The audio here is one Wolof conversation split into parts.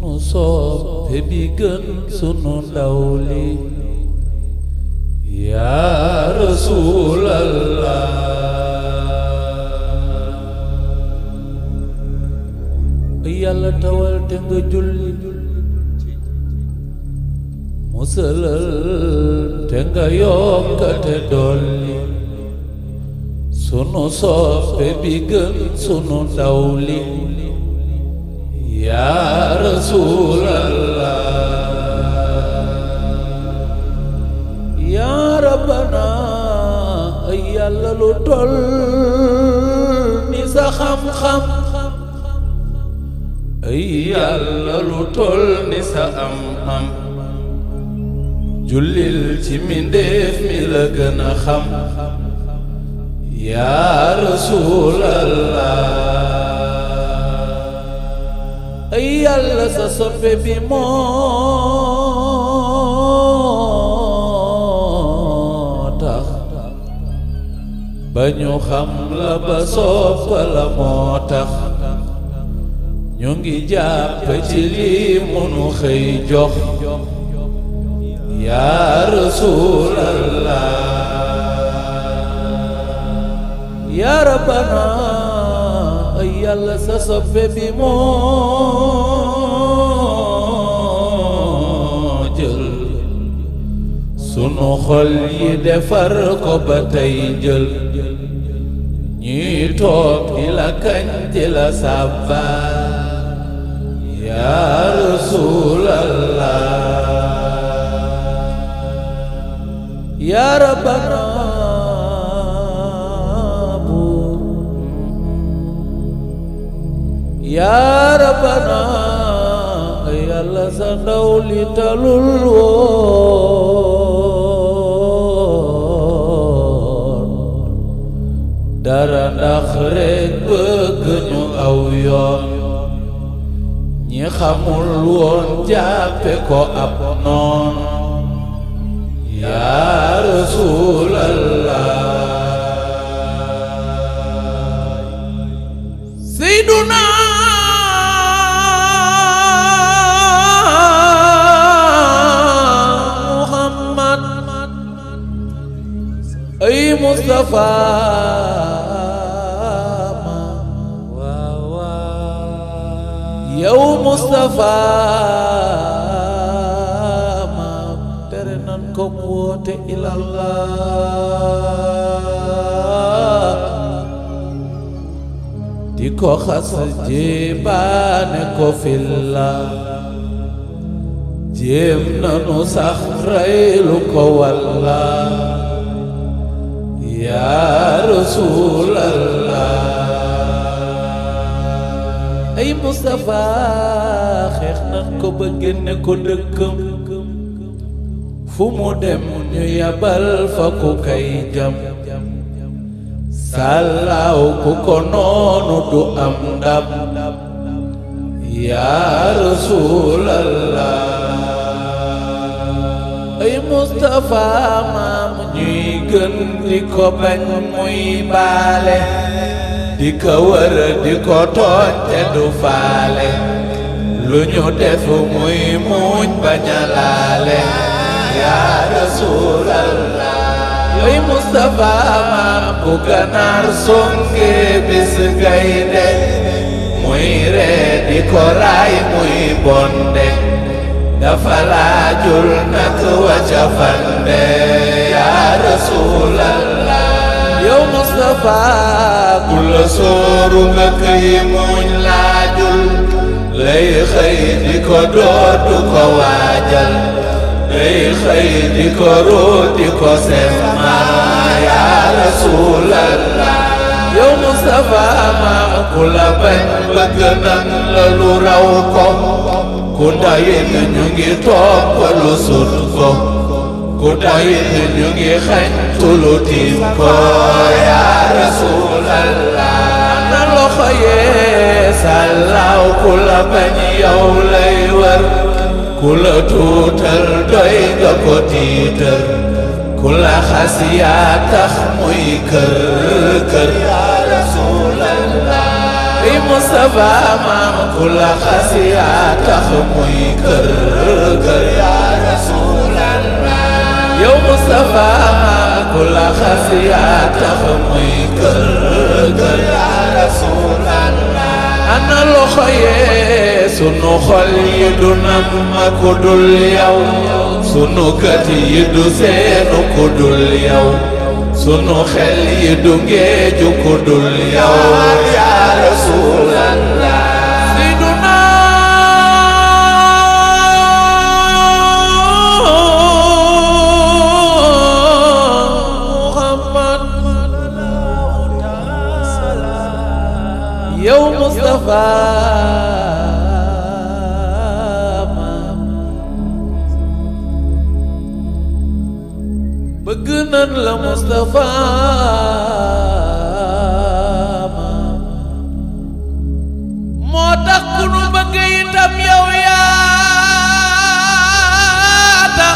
sunu soppe bi gën sunu ndaw li yaa rasuulallah yàlla tawal te nga julli musalal te nga yokkate dolli sunu soppe bi gën sunu ndaw li yaa rasuulallah yaa rabbana ay yàlla lu toll ni sa xam-xam ay yàlla lu toll ni sa am-am jullil ci mindéef mi la gën a xam yaa rasuulallah ay yàlla sa soppe bi moo tax ba ñu xam la ba soppa la moo tax ñu ngi jàpp ci lii munu xëy jox yaa rasuulallah yaa rabbana ay yàlla sa soppe bi moo jël sunu xol yi defar ko ba tey jël ñuy toog di la kañ di la sàbbaal yaa rasuulallah yaa rabbana yaa rabbana yàlla sa ndaw li talul woon dara ndax rekk bëgg ñu aw yoon ñi xamul woon jàppe ko ab noon yaa rasuulallah seyduna muhammad ay mustafa ma yow mustafa ma tere nan ko mu woote ilallah di ko xas jéebaane ko filla jéem nanu sax reylu ko walla yaa rasuulallah ay Mustafa xeex nan ko ba génne ko dëkkam fu mu dem ñu yabal fa ku kay jam sàllaaw ku ko noonu du am ndam yaa rasuulallah ay Mustafa maam ñuy gën di ko bañ muy baale di ko wër di ko tooñ te du faale lu ñu def muy muñ bañ a laale yaa rasuulallah ay Mustafa maam bu ganaar songe bis gaynde muy ree di ko raay muy bonde dafa laajul nak waca fande yaa rasuulallah yow Mustafa ku la sooru nga këy muñ laajul lay xëy di ko dootu ko waajal lay xëy di ko root di ko semma yaa rasuulallah yow Mustafa ma ku la bañ bëgg nan la lu raw ko ku dayit ñu ngi topp lu sut ko ku dayit ñu ngi xañ tulu tiim ko yaa rasuulallah na loxo yee sàllaaw ku la bañ yow lay wër ku la tuutal doy nga ko tiital ku la xas yaa tax muy kër kër yaa rasuulallah ay Mustafa maam ku la xas yaa tax muy kër kër yaa rasulallah yow Mustafa maam ku la xas yaa tax muy kër kër yaa rasulallah ana loxo yee sunu xol yi du nam ma ku dul yow sunu kët yi du seenu ku dul yow sunu xel yi du ngeeju ku dul yow yaa rasulallah Seyduna Muhammad yow Mustafa bëgg nan la Mustafa moo tax ku nu bëgg itam yow yaa tax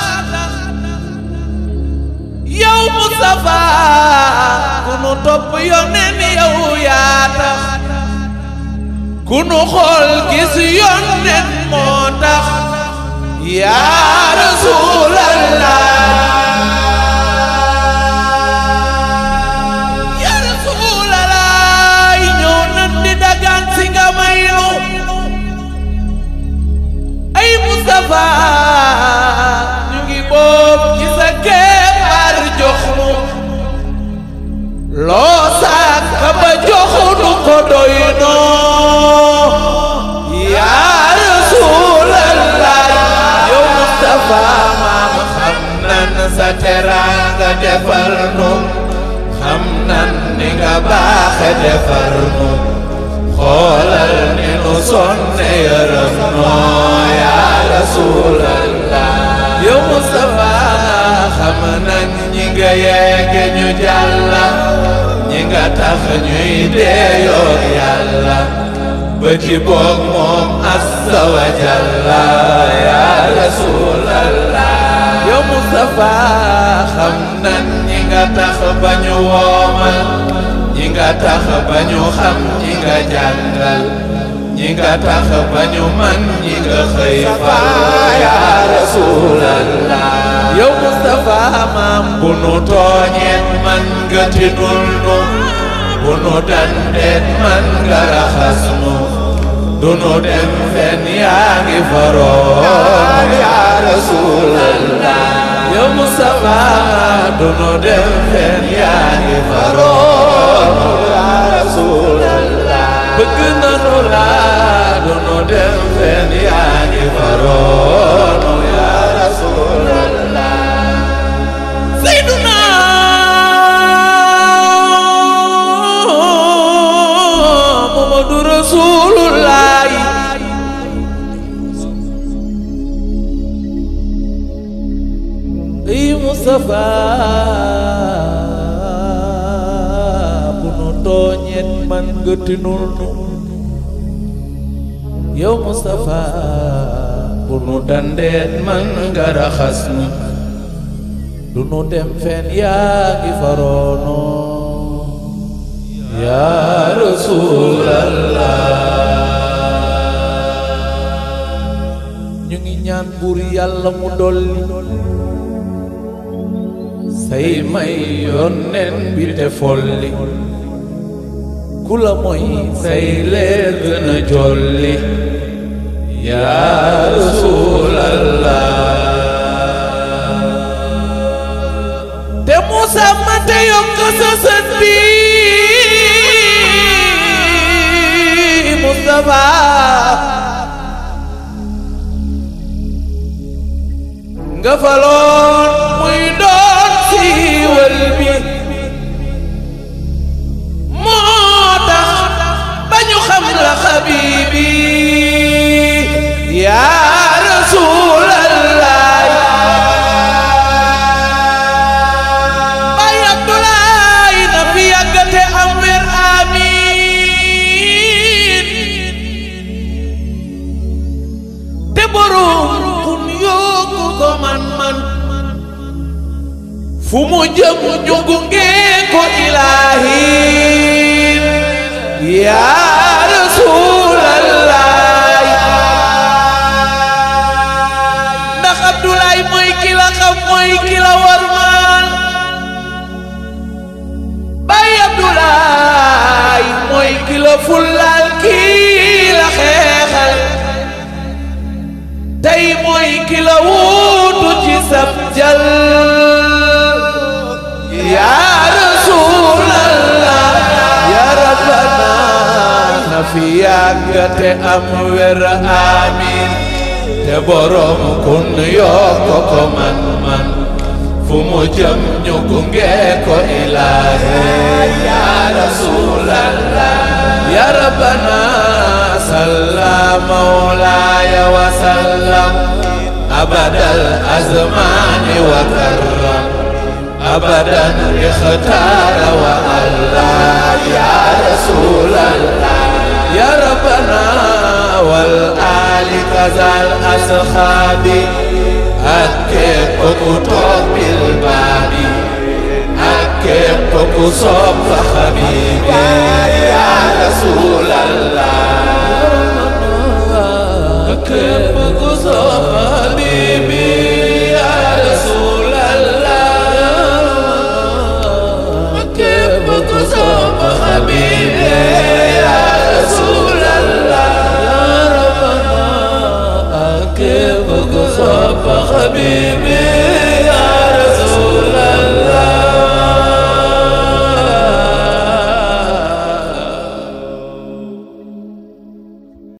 yow Mustafa ku nu topp yoneen yow yaa tax ku nu xool gis yoneen moo tax yaa Rasulallah yaa Rasulallah ñëw nan di dagaan si nga may nu ay Mustafa ñu ngi boob ci sa keppaar jox nu loo sàkk ba joxunu ko doy noo yaa Rasulallah yow Mustafa maam xam nan sa teraanga defal nu xam nan ni nga baaxe defar nu xoolal ni nu sonne yërëm noo yaa Rasulallah yow Mustafa xam nan ñi nga yeege ñu jàlla ñi nga tax ñuy deeyoo yàlla ba ci boog moom azza wa jalla yaa Rasulallah yow Mustafa xam nan ñi nga tax ba ñu woomal ñi nga tax ba ñu xam ñi nga jàngal ñi nga tax ba ñu man ñi nga xëy fa yaa Rasulallah yow Mustafa maam bu nu tooñeet man nga tinul nu bu nu dandeet man nga raxas nu du nu dem fen yaa ngi faroon yaa Rasulallah yow Mustafa du nu dem fen yaa ngi faroon yaa Rasulallah bëgg nanu la du nu dem fen yaa ngi faroon yaa Rasulallah Seyduna Muhammadu Rasulullah ay Mustafa bu nu tooñeet man nga tinul nu yow Mustafa bu nu dandeet man nga raxas nu du nu dem fen yaa ngi faroono yaa Rasulallah ñu ngi ñaan buur yàlla mu dolli say may yónneen bi te folli ku la mooy say leer gën a jolli yaa Rasulallah te Musa ma te yokk sa sët bi Mustafa nga faloon muy doon siiwal bi moo tax ba ñu xam la xabibi yaa Rasulallah Baay Abdoulaye na fi yàggate am wér amiin te borom kun yóbbu ko man-man fu mu jëm ñu gunge ko ilaahi yaa la fullaal kii la xeexal tey mooy ki la wuutu ci sab jal yaa rasulallah yaa rabbana na fi yàgg te am wér amiin te borom kun yokk ko man man fu mu jëm ñu gunge ko ilaahe yaa rasulallah yaa rabbana salla mawlaaya wa sallam abadal azmaani wa karram abadan ixtaara wa allah yaa rasulallah yaa rabbana wal aali kazal asxaabi ak képp ku toog bil baabi ak képp ku sopp xabibi yaa rasulallah ak képp ku sopp xabibi yaa rasulallah ak képp ku sopp xabibi yaa rasulallah yaa rabbana ak képp ku sopp xabibi